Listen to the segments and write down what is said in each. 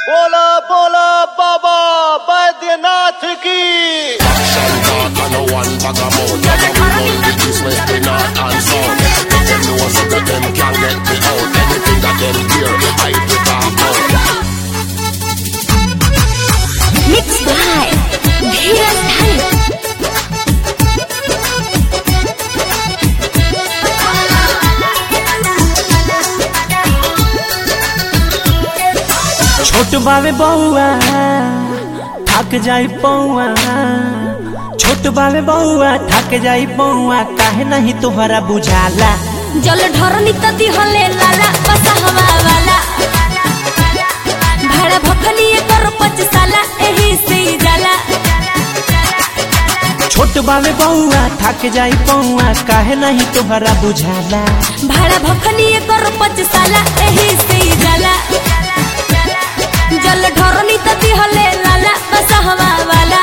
बोला बोला बाबा बैद्यनाथ की Action talk and no one bag of mouth. And we run the east, west, the north and south. Let them know so that them can get me out. Anything that them hear, I will talk out. Mixed by Dheeraj Dhani. छोट बावे बउआ थक जाई पौआ छोट बावे बउआ थक जाई पौआ काहे नहीं तोहरा बुझाला जल ढरनी तती हले लाला बसा हवा वाला भाड़ा भखनी कर पच साला एही से ही जाला छोट बावे बउआ थक जाई पौआ काहे नहीं तोहरा बुझाला भाड़ा भखनी कर पच साला एही से ही जाला जल ढरनी तती हले लाला बसा हवा वाला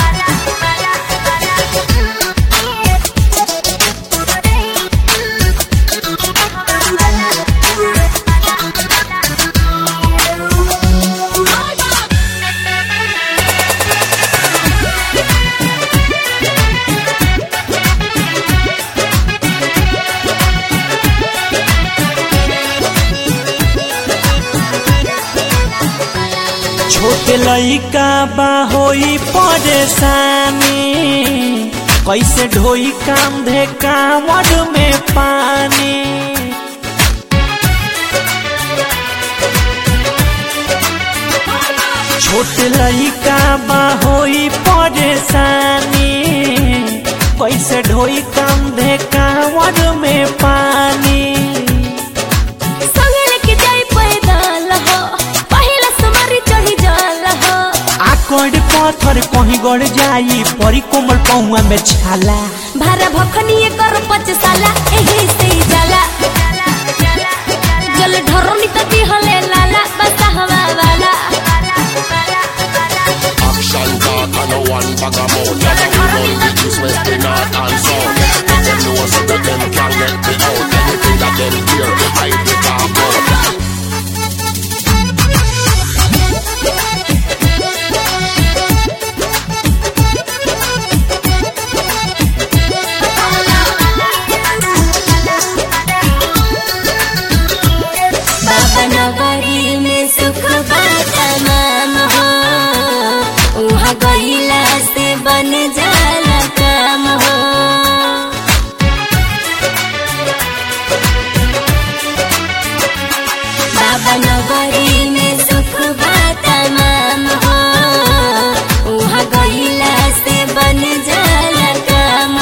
छोट लइका बा होई परेशानी कैसे ढोई काम धे कांवड़ में पानी छोट लइका बा होई परेशानी कैसे ढोई काम धे कांवड़ में पानी संगे लेके जाई पैदल हो पहिला समारी चढ़ी जल हो आकड़ पत्थर कहीं गड़ जाई परी कोमल पौआ में छाला भारा भखनी कर पच साला एही से ही जाला जल ढरनी तती हले लाला बसा हवा वाला Action talk and no one bag of mouth. And we run the east, west, the north and south. Let them know so that them can get me out. Anything that them hear, I will talk out. बाबा नगरी में सुख बा तमाम हो उहाँ गईला से बन जाला काम हो बाबा नगरी में सुख बा तमाम हो उहाँ गईला से बन जाला काम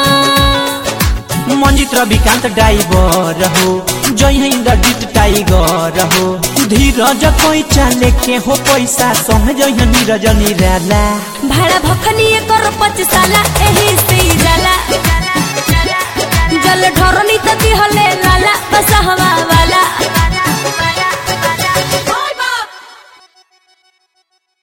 हो मंजित रविकांत डाइवर हो जय इंद्रजीत टाइगर हो धीरज कोई चाले के हो पैसा संग जय नीरज निराला भाड़ा भखनी कर पच साला एही से ही जाला जल ढरनी तती हले लाला बसा हवा